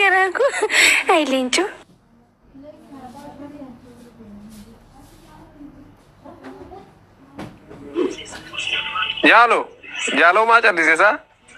garaa ko. Ay, leencoo. Yaalo, yaaloo maa callisiisa?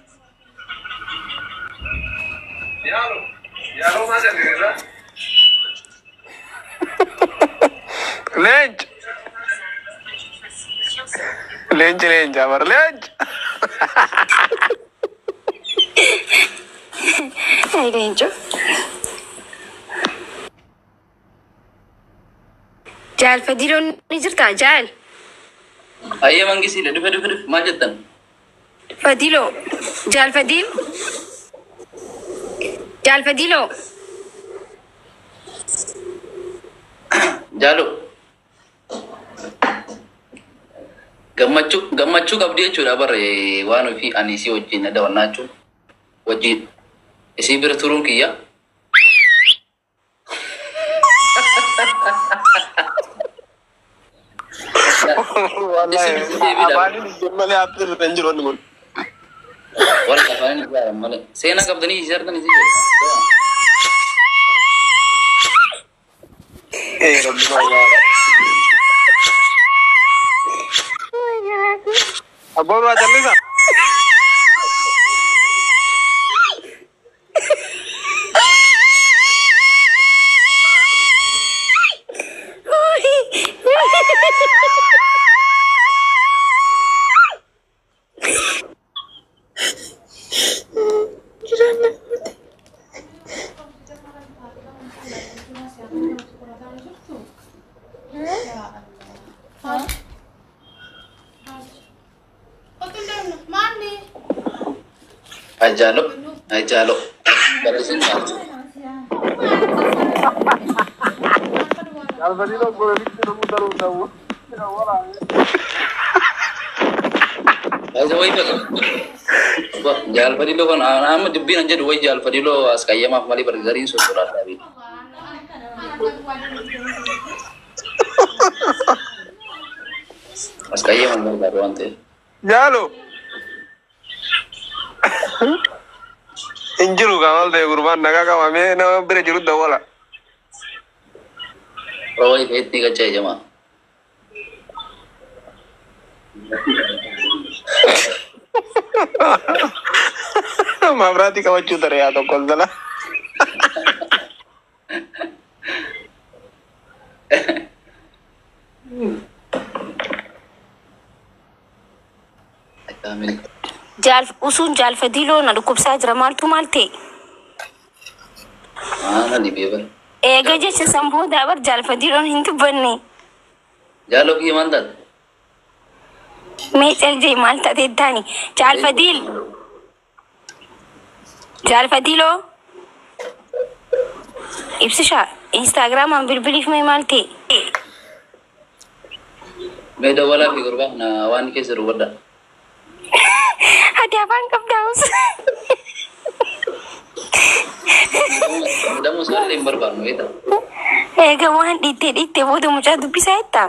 Yaalo, yaaloo maa callisiisa? Leenci. Leenci leenca bar leenci. Ay, leencoo. Jaal fadiloon ni jirtaa jaal. Ayyee mangisiidha dhufe dhufe dhufe maal jettan? Fadiloo. Jaal fadil. Jaal fadiloo. Jaalo. Gammachuu gammachuu qabdi jechuudha barre waan ofii ani isii wajjin na daawwannaachu wajjin isii bira turuun kiyya. Afaaniin ijoollee haphiirra hin jiru inni kun. Warra afaan ijaaran malee seenaa qabdanii isii argan isii jedhu. Eh, rabbi fayyaadha. Abbaan waa callisa? Ajaalo. Ajaalo. Barreessin jaalatu. Jaalfadiidoo goleetti namuu daruu ta'uu. Baay'ee wayii fakkata. Jaalfadiloo kan amma dubbiin an jedhu wayi jaalfadiloo as qayyamaaf malee bargariin sosoodhaan dhaabii. As qayyamaaf barbaadu waan ta'eef. Jaalo. Hin jiru kan ol ta'e gurbaan nagaa qabamee nama bira jiru dawwala. Rawaa ifeetti gachaa jamaa. Maabiraatii qabachuu ture yaa tokko dala. Jaal usuun jaal fadiloo na dhukkubsaa jira maaltu maal ta'e? Maana dhibee bara. Eega jecha san booda bar jaal fadiloon hin dubbanne. Jaaloo kiyya maal taate? Mee caljee maal taate taani? Jaal fadil. Jaal fadiloo. Ibsishaa instaagiraamaan bilbiliif mee maal ta'e? Mee dawwalaa fi gurbaa na waan keessa dubbadha. Ati afaan qabdaa'us. Damuu isaallee hin barbaannu beektaa? Eega waan dhiittee dhiittee booda mucaa dubbisaa jettaa?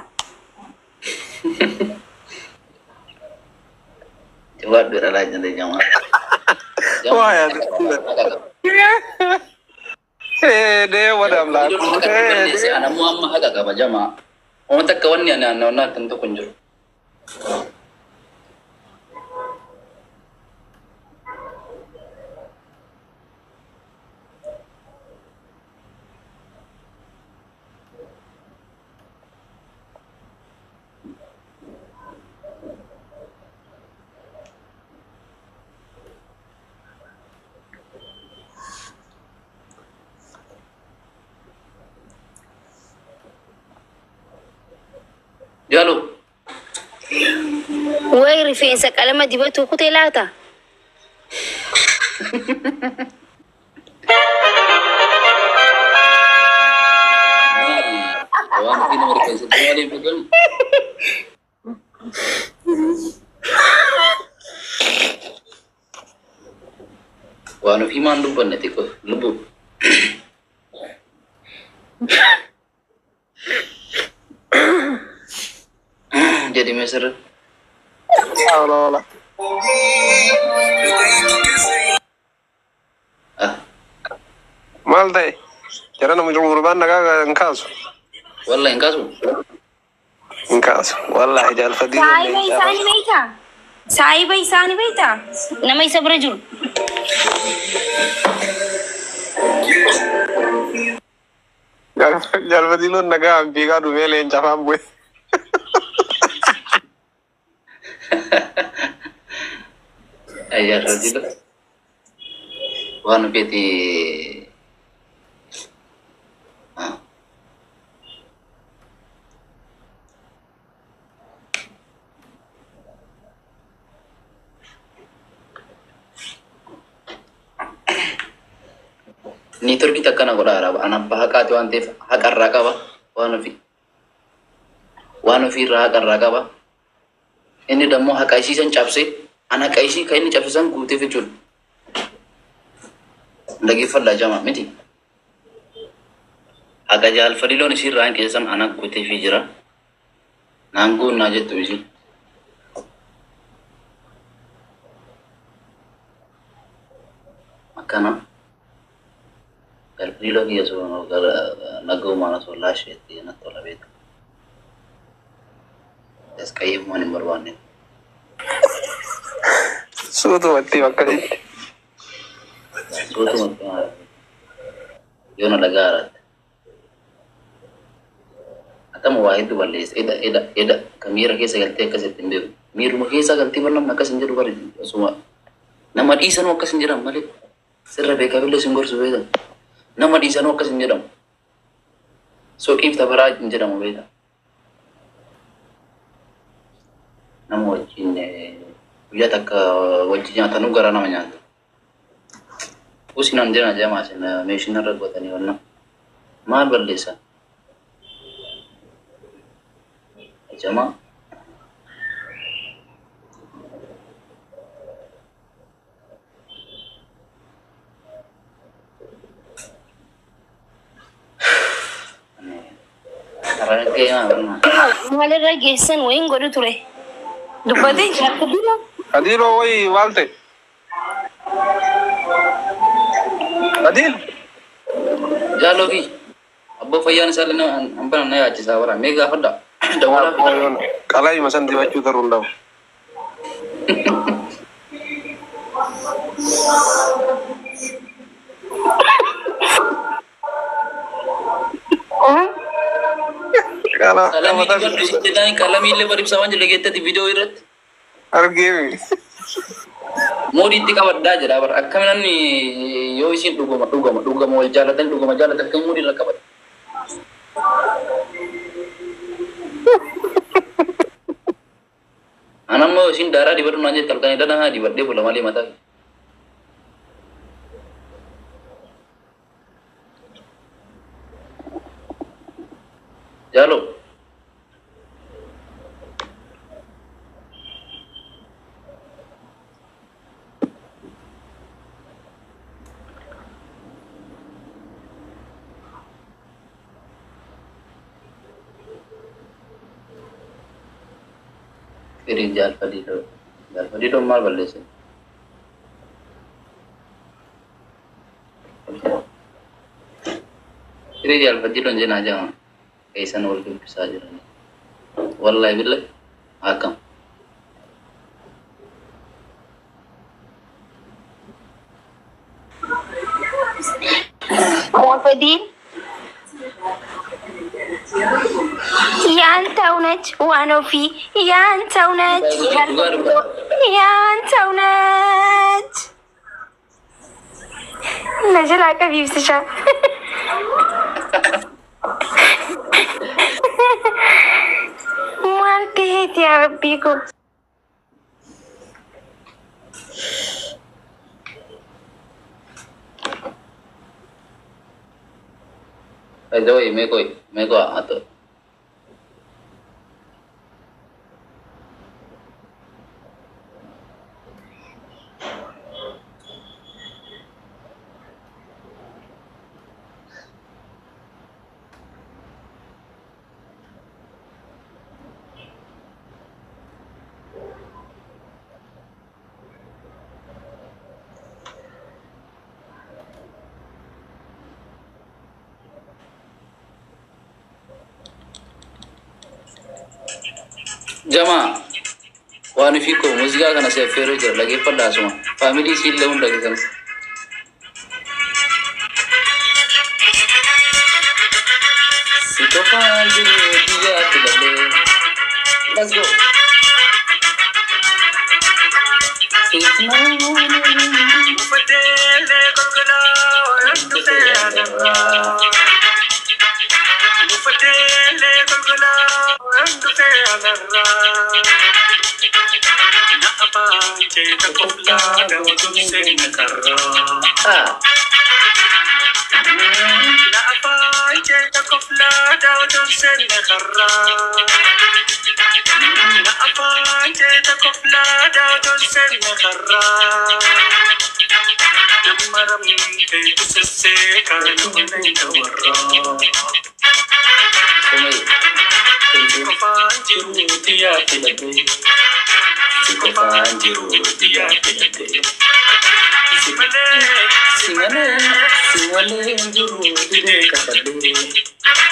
Jawaadhu dhalaa jala jamaa. Waa yaa Dee wadaam laakuu. Anammoo amma haqa qaba jamaa. Wanta akka wanni ani naannoo akkan tokko hin jiru. Jaaloo. Wayi rifeensa qalama dibatu kutee laata? Waan ofii nama rifeensatti maaliif beekamu? Waan ofii maan dubbanne xiqqoo lubbuu. Jadi mesra. Ola ola. Ah, maal ta'e jara namni gurbaan nagaa hin kaasu Wallahi hin kaasu. hin kaasu wallaahi jaalfadii Saahiba isaanii beektaa? Saahiba isaanii beektaa? Nama isa bira jiru. jaalfadii loon nagaa fiigaa dhumee leenca afaan bu'e Ayyaa rajula. Waan feeti. Niitorkii akkana godha araba. An abbaa haqaati waan ta'eef haqarraa qaba. Waan ofii. Waan ofiirraa haqarraa qaba. Inni dammoo haqa isiisan cabse. An haqa isii kan inni cabsisan guuteef jechuudha. Dhaggeeffadhaa jama miti. Haqa jaalfadhi loon isiirraa hin keessan ana guuteefii jira. Naan guunnaa jettu isin. Akkana. Jaalfadhi loon kiyya sun gara nagaumaan osoo laasheetti natti tola beeku. Qayyimmaan hin barbaanne. suutumatti bakka jetti Suutuma yoona dhagaa haaraatti. Akkama waa hedduu balleessa. Eda eda eda ka miira keessa galtee akkasitti hin beeku. Miiruma keessa galtee bar namni akkas hin jedhu bari osuma nama dhiisanuu akkas hin jedhamu malee sirra beekaa billee sin gorsu beekan. Nama dhiisanuu akkas hin jedhamu. Soqiif tafaraa hin jedhamu beekan. Nama wajjin guyyaa takka wajji nyaatanuu gara nama nyaata. Usinan jena jamaa sin meeshin irra godhatanii wannan maal balleessan? Jamaa Rakkee maa barnaa? Maalirra geessan wayin godhu ture. Dubbatee jaalfadhiidha. adiiloo wayi maal ta'e adiil Jaaloo fi abbaa fayyaan isaa illee hambana na yaachisaa bara mee gaafadha. Dawalaa fi qalaa san dibachuu taruu hin dhabu qalaa qalamii mataa dibadhu jedhanii qalamii illee baribsaa waan jedhe geettatti viidiyoo irratti. argeemi Moodii itti qabaddaa jedha bara akkami namni yoo isin dhuguma dhuguma dhuguma wal jaalatan dhuguma jaalatan kan moodii irra qabata. Anammoo isin daaraa dibadhu naan jette halkanii dana haa dibadhee bula malee mataa. kee. Jaaloo. Firii jaalfadhiidhoo. Jaalfadhiidhoon maal balleesse? Firii jaalfadhiidhoon jenaa jama. Keessan wal dubbisaa jirani. Wallahi billahi akkam. Moofadiin. Yaantaው ነች ዋኖፊ ያንተው ነች Dhugaa dhugaa. ያንተው ነች ነጅል አቀፍ ይብስሻል ማልቴት ያረቢኩ By the way, mee koy, mee ko ato. Jamaa waan fi koo muuziqaa kana si affeeroo jira dhageeffadhaa asuma faamilii si illee hunda keessan. Si qofaan jiru biyyaatti galee. Let's go. Ah. Sumay. Singalee, singalee jiru didee kakadee.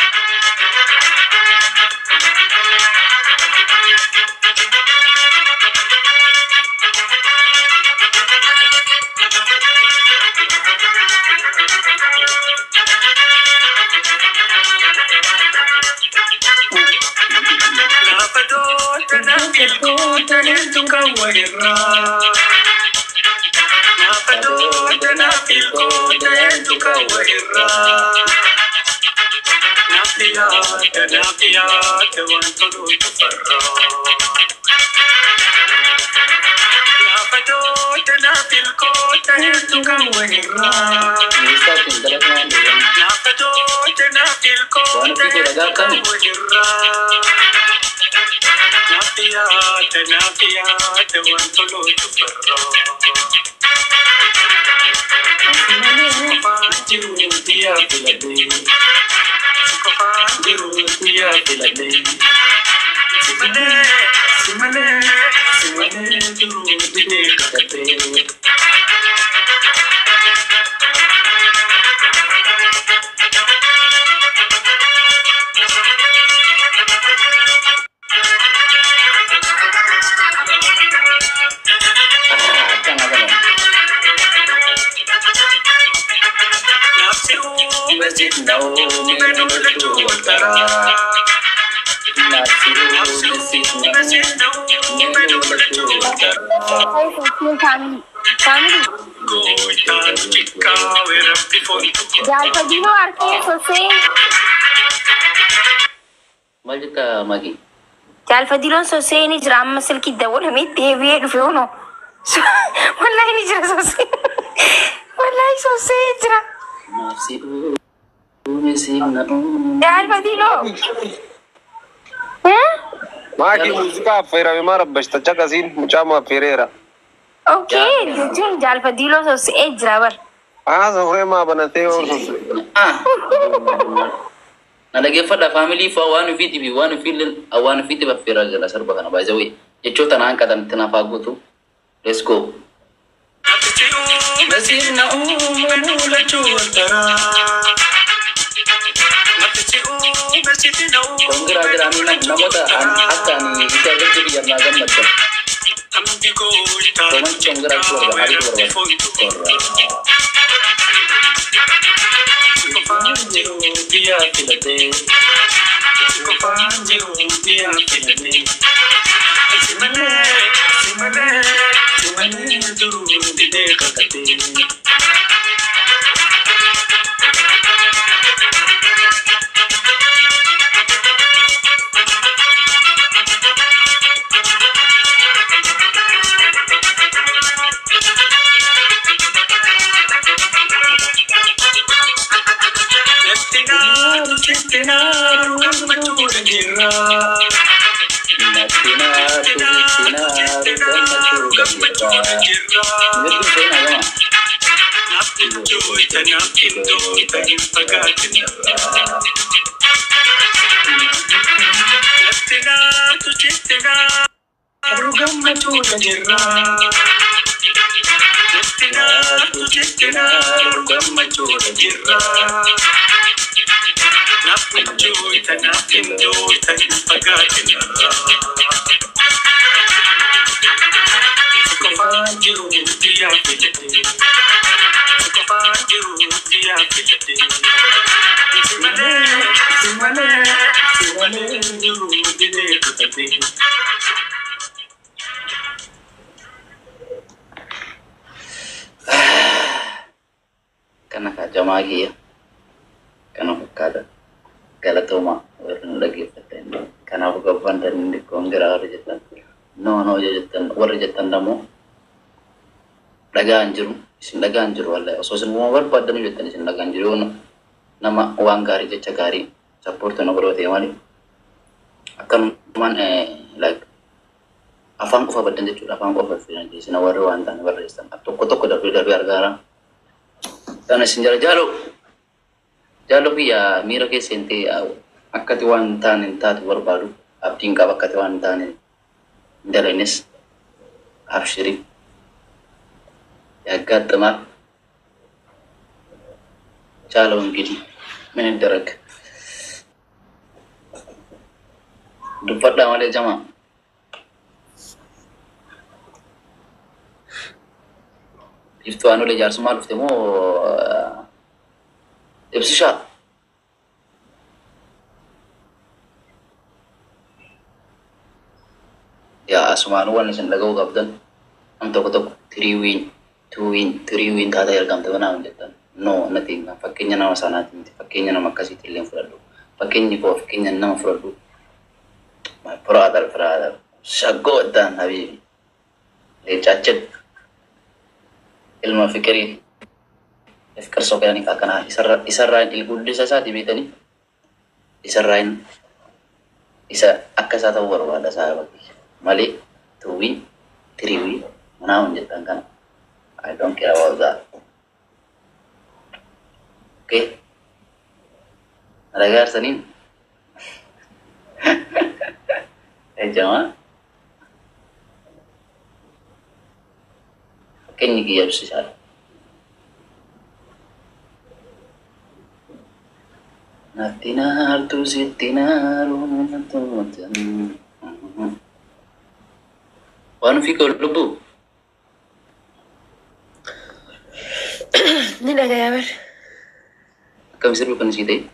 Ministaatiin dalagaan deeman. Akka nga ganon. Masjid nao menulatu waltara. Nasiru masjid nao menulatu waltara. Family. Jalpadino arke sose. Maal jetta Magi? Jalpadiloon sosee ni jira amma silkii dabalamee deebi'ee dhufe hono. Wallahi ni jira sosee. Wallahi sosee jira. Nasiru masjid nao. Jalpadiloo. Maakii muuziqaa affeerame maa rabbashta caqasiin mucaama affeereera. Okay, jechuun jalpadiloo sosee jira bar. Haasa horee maa banatee horsuuf. Ah. Na dhaggeeffadha faamilii faa waan ofiitii fi waan ofiillee waan ofiitti affeeraa jira sarba kana baay'ee wayii. Jechoota naan qatan itti naaf guutu. Let's go. Masjid nao menulatu waltara. Kongiraa jiraanii nam- namoota an- akka ani isa irratti biyya naa gammaddan. Roman kongiraa itti barbaada, adiitu barbaada. Korraa. Natinaatu tinaaru gammachuu gabbiirraa. Mirgi seenaa gama. kana kajamaa kiyya kana fakkaata galatooma warri nu dhaggeeffatan kanaaf gabbantan inni koongiraa warri jettan noo noo jettan warri jettan namoo dhagaan jiru isin dhagaan jiru wallahi osoo isin uma barbaaddan jettan isin dhagaan jiru yoo nama waan gaarii jecha gaarii sappoortii na godhoo ta'e malee akkanumaan like afaan qofa baddan jechuudha afaan qofa fidan isin warri waan ta'an barreessan tokko tokko darbee darbee argaara Kana isin jala jaalo jaalo biyya miira keessa hin ta'e akkati waan hin taane hin taatu barbaadu abdiin qaba akkati waan hin taane hin dalaynes abshirii ያጋጥማል። ቻለው እንግዲህ ምን ይደረግ። ዱፈዳ ማለት ጀማ iftuwaanu le jaarsummaa dhufte moo ibsishaa yaa asumaanu waan isin dhaga'uu qabdan nam tokko tokko tiriiwiin tuuwiin tiriiwiin taataa ergamte banaa hin jettan no nati fakkeenya nama sanaati miti fakkeenya nama akkasiitti illee fudhadhu fakkeenyi koo fakkeenya nama fudhadhu my brother brother shaggoo iddaan habiibi leecaachin ilma fikirii fikir soqanii akkanaa isarraan ilguddisa isaati beekanii isarraan isa akka isaa ta'uu barbaada isaa bakki malee tuuwii tiriiwii manaa hin jettan kana I don't care about that. Okay? Nalagar sanin. Eh jama. Kenyi ki yabsi sar. Natina hartu sitina rumatutan. Wanu fi kau lubu. Ni dhagayaa bar. Akkam sirbi kan sii ta'e?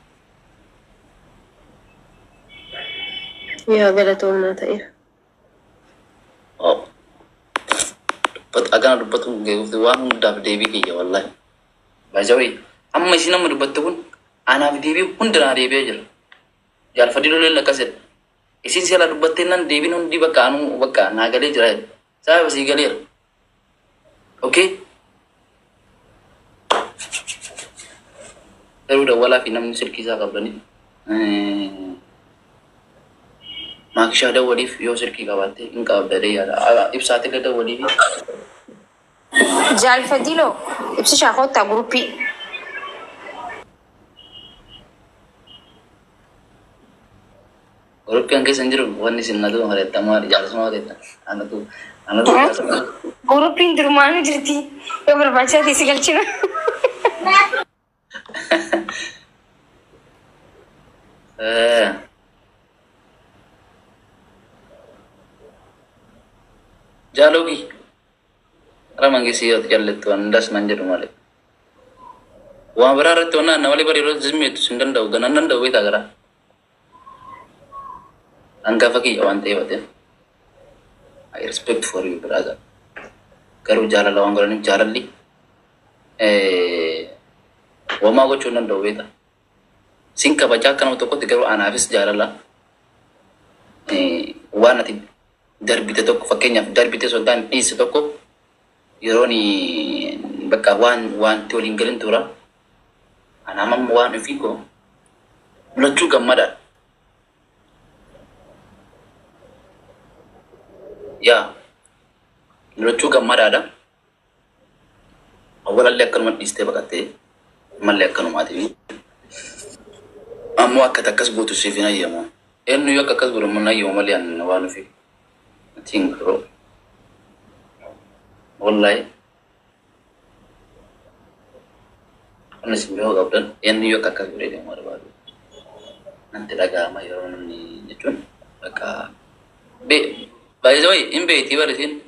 Yaa galatoomnaa ta'eera. Oh. Dubbat agana dubbatu geefufte waan hundaaf deebii kiyya wallahi. Baajawee amma isin amma dubbatte kun anaaf deebii hundanaa deebi'ee jira. Jaalfadii loleen akkasidha. Isin siala dubbattee nan deebiin hundi bakka anuu bakka naa galee jira. Sababa sii galeera. Okay? Garuu dawwalaa fi namni silkii isaa qabdani. Maakishaa dawwaliif yoo silkii qabaatte hin qabdadee yaada. Ibsaate illee dawwaliif Jaalfadiloo ibsishaa koottaa guruppii. Guruppiin keessa hin jiru wanni isin natu halettamaa jaarsuma haletta. Anatu anatu jaarsuma. Guruppiin durmaanuu jirti. Yoo barbaachisaa ta'e si galchina. Jaaloogi. Gara mangeessii yoo jaallattu hundas nan jedhu malee. Waan biraa irratti waan nama malee bareedoo zimmeetu sin danda'u ganan danda'u beektaa gara. Hangafa kiyya waan ta'eef ati. I respect for you brother. Garuu jaalala waan godhaniif jaalalli wamaa gochuu hin danda'u beektaa. Sin kabajaa akka nama tokkotti garuu anaafis jaalala waan ati darbite tokko fakkeenyaaf darbite soddaan dhiisse tokko yeroon bakka waan wanti waliin galin tura anaamam waan ofii koo mul'achuu gammadaadha. Yaa mul'achuu gammadaadha. Awwalallee akkanuma dhiistee baqattee mallee akkanumaati. Ammoo akka takkas gootu siif hin ayyamu. Eenyu akka akkas godhamu hin ayyamu malee ani waan ofii. Atiin garuu. Wallahi. Kan isin bihoo qabdan eenyu akka akkas godhee deemu barbaadu. nanti dhaga'ama yeroo namni jechuun bakka baay'ee hin beektii bari isin